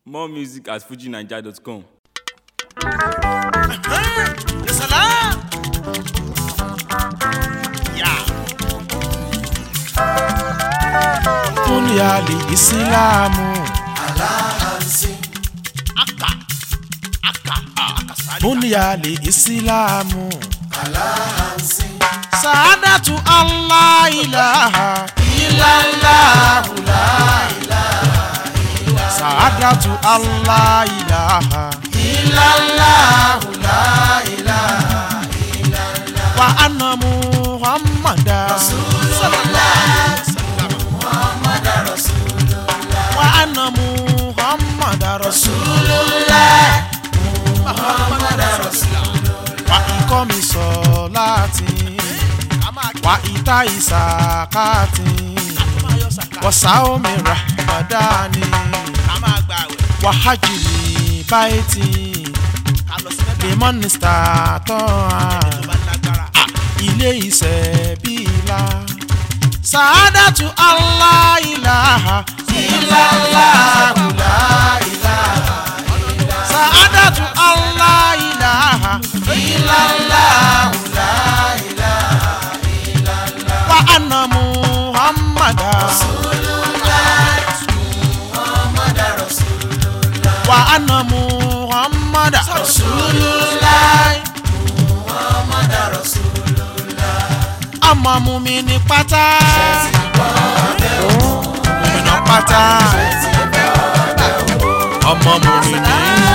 More music at fujinaija.com. يا سلام يا dunia li isilamu أكا أكا أكا سالي dunia li isilamu سعادة الله إله ilallahu la ilaha saadatu allah ilaha illallahu la ilaha wa anna muhammada wa anna muhammada rasulullah wa ikomi solati wa ita isakati wa saomi rahmadani wa hajjili baiti limon statoa ilé iṣẹ́ bíla sàádàtú aláìláha ìlàláhu láìláha sàádàtú aláìláha ìlàláhu láìláha wa anna muhammada wa anna muhammada rasulullah ọmọ mumini pátá mumina pátá ọmọ mumini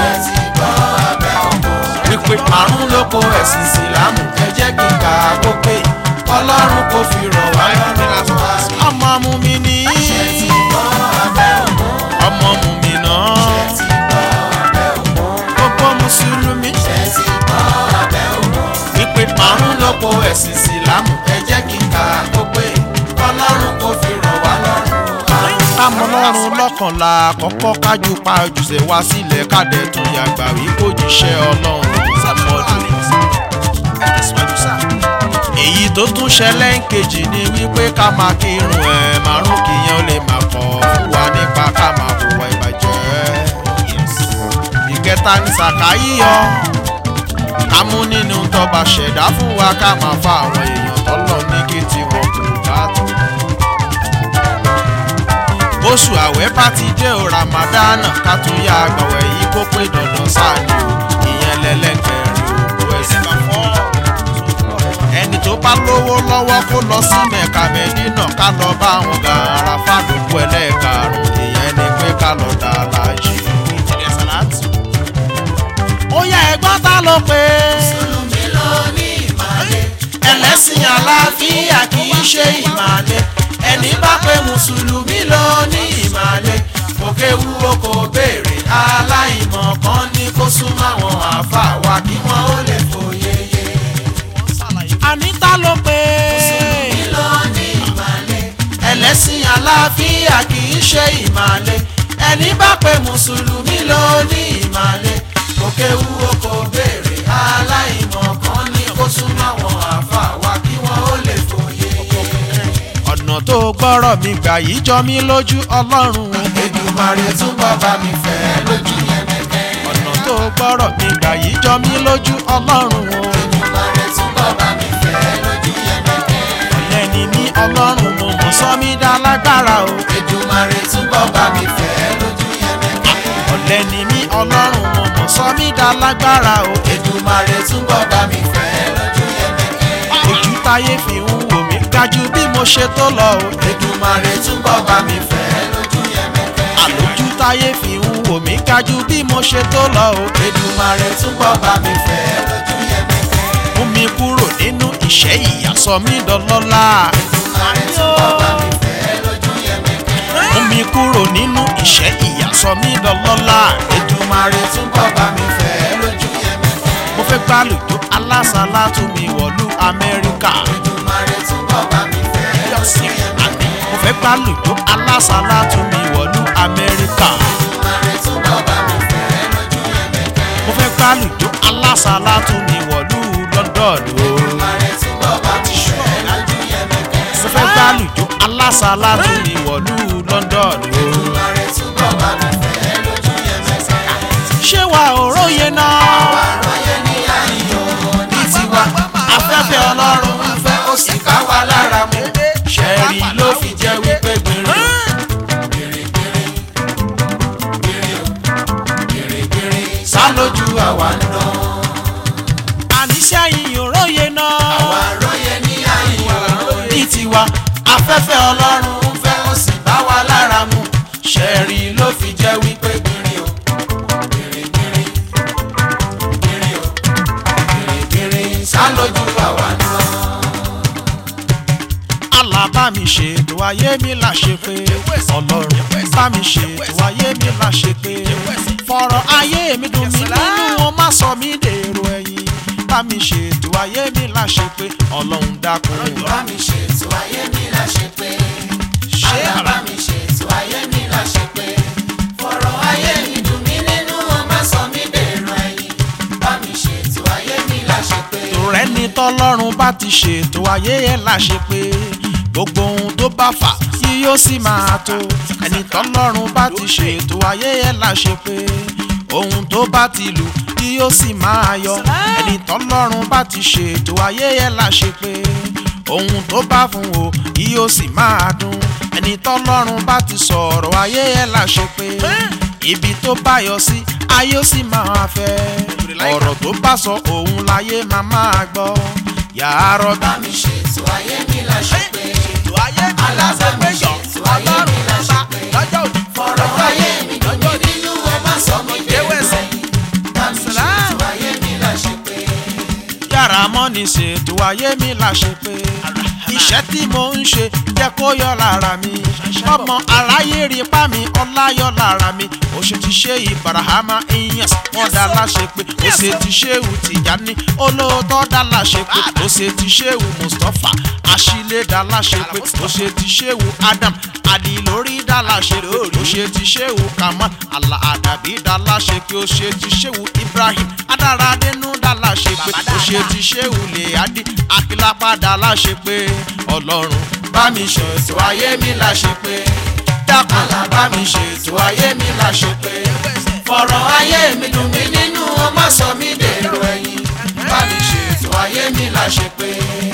wípé àrùn ló kó ẹ̀sìn ìsìlámù ẹ jẹ́ kí n kà á kó pé ọlọ́run kò fi rọ̀ wá lọ́rùn ọmọ mumini ọmọ mumina gbogbo mùsùlùmí wípé àrùn ló kó ẹ̀sìn ìsìlámù ẹ jẹ́ kí n kà á kó pé ọlọ́run kò fi rọ̀ wá lọ́rùn kámọ́ lọ́rùn lọ́kànlá àkọ́kọ́ kájú pa ojúṣe wá sílẹ̀ kádẹ́ tún yàgbà wí kó jíṣẹ́ ọlọ́run sàmọ́dún. èyí tó tún ṣẹlẹ̀ ń kejì ni wípé ká máa kírun ẹ̀ márùn kìyẹn ó lè máa kọ́ fún wa nípa ká máa hùwà ìbàjẹ́. ìkẹta ní sàká yíyọ ká mú nínú tọba ṣẹ̀dá fún wa ká máa fa àwọn èèyàn tọ́lọ̀ ní kí tiwọn kò bá tó oṣù àwẹ̀ bá ti dé o ramadana ká tún yá àgbàwẹ̀ yìí kó pé dandan sáàni o ìyẹn lẹ́lẹ́gbẹ̀rin òkú ẹ̀sìn kan fọ́. ẹni tó bá lówó lọ́wọ́ kó lọ sí mẹ́ka mẹ́dínà ká lọ bá àwọn gàrà fàdúkú ẹlẹ́ẹ̀karùn ìyẹn ni pé ká lọ dá láàjì. ó yá ẹ̀gbọ́n ta ló pé. ẹlẹ́sìn àlàáfíà kì í ṣe ìmàle ẹni bá pé mùsùlùmí ló ní ìmàle òkè wúwo kò béèrè aláìmọ̀ kan ní kó súnmọ́ àwọn àáfàá wa kí wọ́n ó lè fòye yé. àníta ló pé mùsùlùmí ló ní ìmàle ẹlẹ́sìn àlàáfíà kì í ṣe ìmàle ẹni bá pé mùsùlùmí ló ní ìmàle òkè wúwo kò béèrè aláìmọ̀ kan ní kó súnmọ́ àwọn àáfàá wa kí wọ́n ó lè fòye yé ọ̀nà tó gbọ́rọ̀ mi gbà yìí jọ mí lójú ọlọ́run. Èdùmàrè túbọ̀ bá mi fẹ́ lójú yẹmẹkẹ. ọ̀nà tó gbọ́rọ̀ mi gbà yìí jọ mí lójú ọlọ́run. Èdùmàrè túbọ̀ bá mi fẹ́ lójú yẹmẹkẹ. ọ̀lẹ́ ni mí ọlọ́run mo mọ̀ sọ mí dá lágbára o. Èdùmàrè túbọ̀ bá mi fẹ́ lójú yẹmẹkẹ. ọ̀lẹ́ ni mí ọlọ́run mo mọ̀ sọ mí dá lágbára o. Èdùmàrè túbọ̀ bá mi fẹ́ lójú yẹmẹkẹ. ojú táyé fi ń wò mí gájú bí mo ṣe tó lọ o. Èdùmàrè túbọ̀ bá mi fẹ́ lójú yẹmẹkẹ. àlójú táyé fi ń wò mí gájú bí mo ṣe tó lọ o. Èdùmàrè túbọ̀ bá mi fẹ́ lójú yẹmẹkẹ. mú mi kúrò nínú ìṣẹ́ ìyà sọ mí dọlọ́lá. Èdùmàrè túbọ̀ bá mi fẹ́ lójú yẹmẹkẹ. mú mi kúrò nínú ìṣẹ́ ìyà sọ mí dọlọ́lá. Èdùmàrè túbọ̀ bá mi fẹ́ lójú yẹmẹkẹ. mo fẹ́ gbàlùjọ alásàlá tún mi wọ̀lú Amẹ́ríkà. Èdùmàrè túbọ̀ bá mi fẹ́ lójú yẹmẹkẹ. mo fẹ́ gbàlùjọ alásàlá tún mi wọ̀lú Amẹ́ríkà. Èdùmàrè túbọ̀ bá mi fẹ́ lójú yẹmẹkẹ. mo fẹ́ gbàlùjọ alásàlá tún mi wọ̀lú London o. Èdùmàrè túbọ̀ bá mi fẹ́ lójú yẹmẹkẹ. mo fẹ́ gbàlùjọ alásàlá tún mi wọ̀lú London o. Èdùmàrè túbọ̀ bá mi fẹ́ lójú yẹmẹkẹ. lójú àwa ń dán. àníṣe àyìn òróye náà. àwa róye ní àyíyó ní tiwa afẹ́fẹ́ ọlọ́run ń fẹ́ ó sì bá wa lára mu ṣẹ́ẹ̀rì ló fi jẹ́ wípé gbìnrín o gbìnrín gbìnrín gbìnrín o gbìnrín gbìnrín sá lójú àwa ń dán. Allah bá mi ṣètò ayé mi là ṣe pé ọlọ́run bá mi ṣètò ayé mi là ṣe pé fọ̀rọ̀ ayé mi dùn mí nínú wọn má sọ mí dèrò ẹ̀yìn bá mi ṣètò ayé mi là ṣe pé ọlọ́run dákun. bá mi ṣètò ayé mi la ṣe pé Ṣé àlá bá mi ṣètò ayé mi la ṣe pé fọ̀rọ̀ ayé mi dùn mí nínú wọn má sọ mí dèrò ẹ̀yìn bá mi ṣètò ayé mi la ṣe pé. tòrẹ́ ni tọ́lọ́run bá ti ṣètò ayé ẹ̀ là ṣe pé gbogbo ohun tó bá fà yí yóò sì máa tó ẹni tọ́lọ́run bá ti ṣètò ayé ẹ̀ là ṣe pé ohun tó bá ti lù yí yóò sì máa yọ ẹni tọ́lọ́run bá ti ṣètò ayé ẹ̀ là ṣe pé ohun tó bá fún o yí yóò sì máa dùn ẹni tọ́lọ́run bá ti sọ̀rọ̀ ayé ẹ̀ là ṣe pé ibi tó bá yọ sí ayé ó sì máa fẹ́ ọ̀rọ̀ tó bá sọ òun láyé máa máa gbọ́ yàrá bá mi ṣètò ayé mi la ṣe pé fọ̀rọ̀ ayé mi dùn mí nínú wọn má sọ mí dèrò ẹ̀yìn bá mi ṣètò ayé mi la ṣe pé. yàrá mọ́ni ṣètò ayé mi là ṣe pé iṣẹ́ tí mo ń ṣe jẹ́ kó yọ lára mi ọmọ aráyé rí pa mi ọlá yọ lára mi ó ṣe ti ṣe ìbarahama iyans wọn dá láṣẹ pé ó ṣe ti ṣéwù tìjání olóòótọ́ dá láṣẹ pé ó ṣe ti ṣéwù mustapha àṣìlẹ̀ dá láṣẹ pé ó ṣe ti ṣéwù adam àdìlórí dá láṣẹ pé ó ṣe ti ṣéwù kamal àlà àdàbí dá láṣẹ pé ó ṣe ti ṣéwù ibrahim adáradénú dá láṣẹ pé ó ṣe ti ṣéwù lèyádì akílápá dá láṣẹ pé ọlọ́run bá mi ṣètò ayé mi la ṣe pé dákun àlá bá mi ṣètò ayé mi la ṣe pé fọ̀rọ̀ ayé mi dùn mí nínú wọn má sọ mí dèrò ẹ̀yìn bá mi ṣètò ayé mi la ṣe pé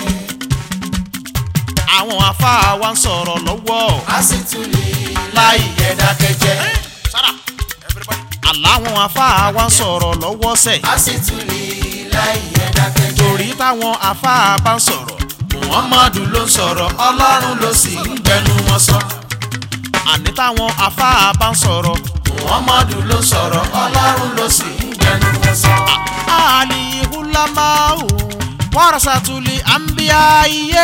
àwọn afáà wa ń sọ̀rọ̀ lọ́wọ́ a sì tún lè láì yẹ dákẹ́jẹ́ àláwọn afáà wa ń sọ̀rọ̀ lọ́wọ́ sẹ̀ a sì tún lè láì yẹ dákẹ́jẹ́ torí táwọn afáà bá ń sọ̀rọ̀ muhammadu ló ń sọ̀rọ̀ ọlọ́run ló sì ń gbẹnu wọn sọ àní táwọn afáà bá ń sọ̀rọ̀ muhammadu ló ń sọ̀rọ̀ ọlọ́run ló sì ń gbẹnu wọn sọ. àlìhùlámáwò wàrasàtúlì àǹbíyá iye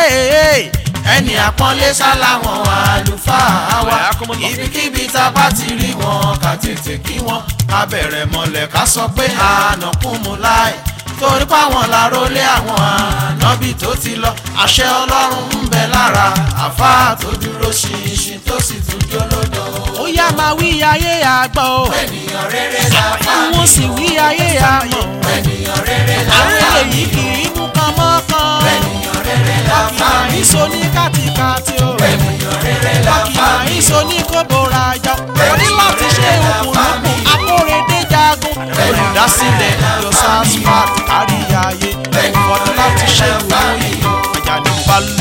ẹni àpọ́nlé sáláwọn àlùfáà wa ibikíbi tá a bá ti rí wọn ká tètè kí wọn ká bẹ̀rẹ̀ mọ́lẹ̀ ká sọ pé ànàkúnmu láì torí páwọn lárólé àwọn ànábì tó ti lọ àṣẹ ọlọ́run ń bẹ lára àfáà tó dúró ṣinṣin tó sì tún jólódò. ó yá máa wí ayé àgbọ̀ o ènìyàn rere làfáà mi wọ́n sì wí ayé àmọ̀ ènìyàn rere àwọn làfáà èyí kì í mú kan mọ́kàn ènìyàn rere làfáà mi ìsọ ní kàtìkàtì o ènìyàn rere làfáà kìlà mi. ìsọ ní kóbóra jọ ó ní láti ṣe òkùnrùkù akóredé jagun olùdásílẹ̀ yosasfat káríyáyé ọdún láti ṣe ìwúyì àjàní balò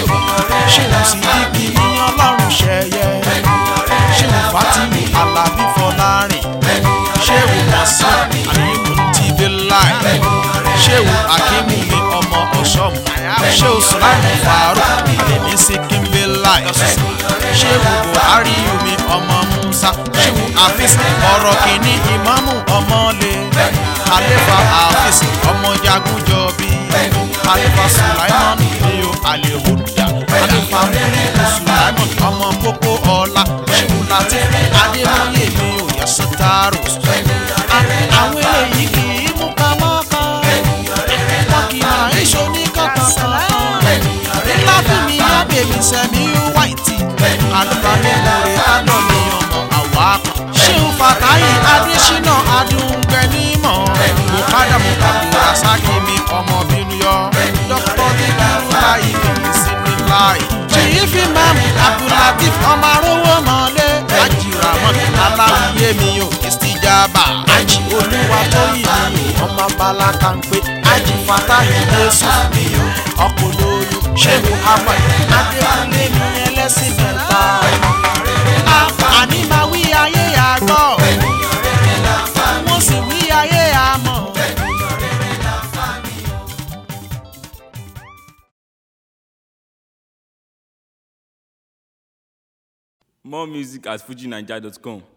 ṣèlú sí ibi ní ọlọ́run ṣẹyẹ ṣèlú fatimi alábí fọlárin ṣèlú mọ̀sán àyíkú tìbí láì ṣèlú akínmí mi ọmọ ọ̀ṣọ́mù ṣèlú sùlámù fàárù èmi sí kínbí láì ṣéwù buhari omi ọmọ musa ṣéwù afis ọ̀rọ̀ kìíní ìmáàmù ọmọlé khalifa afis ọmọ jagunjọbi khalifa sulaiman iyo alihuda khalifa muliku sulaiman ọmọ kókó ọlá ṣéwù latif adébóyè mi ò yẹ sọtaaro àwọn eléyìí kì í mú kàmọ́kàn wọn kì í máa ń ṣe oníkàkàkàn ńlá fún mi yá bèbí sẹ́mi wáìtì alùpàdé lórí adọ́ni ọmọ àwa kan. ṣéun fàtáyì adésínà adúngbẹ́nímọ̀ mùkádà mùkàdù rasaki mi ọmọ bínú yọ dókítà dídúró láyé mi sinmi láì. ṣèyí fi mẹ́mú abdulatif ọmọ arówó mọ́lé ajiramọ́ aláwìyé mi ò ìsìjàmbá ají olúwa tó yìí mi ọmọ balaka ń pé ají fàtáyì jésù mi ò ọkọ̀ lóyún ṣéun ahmed adékúnlé mi ẹlẹ́sìn mẹ́ta. àní máa wí ayé àgbọ̀ wọ́n sì wí ayé More music at fujinaija.com.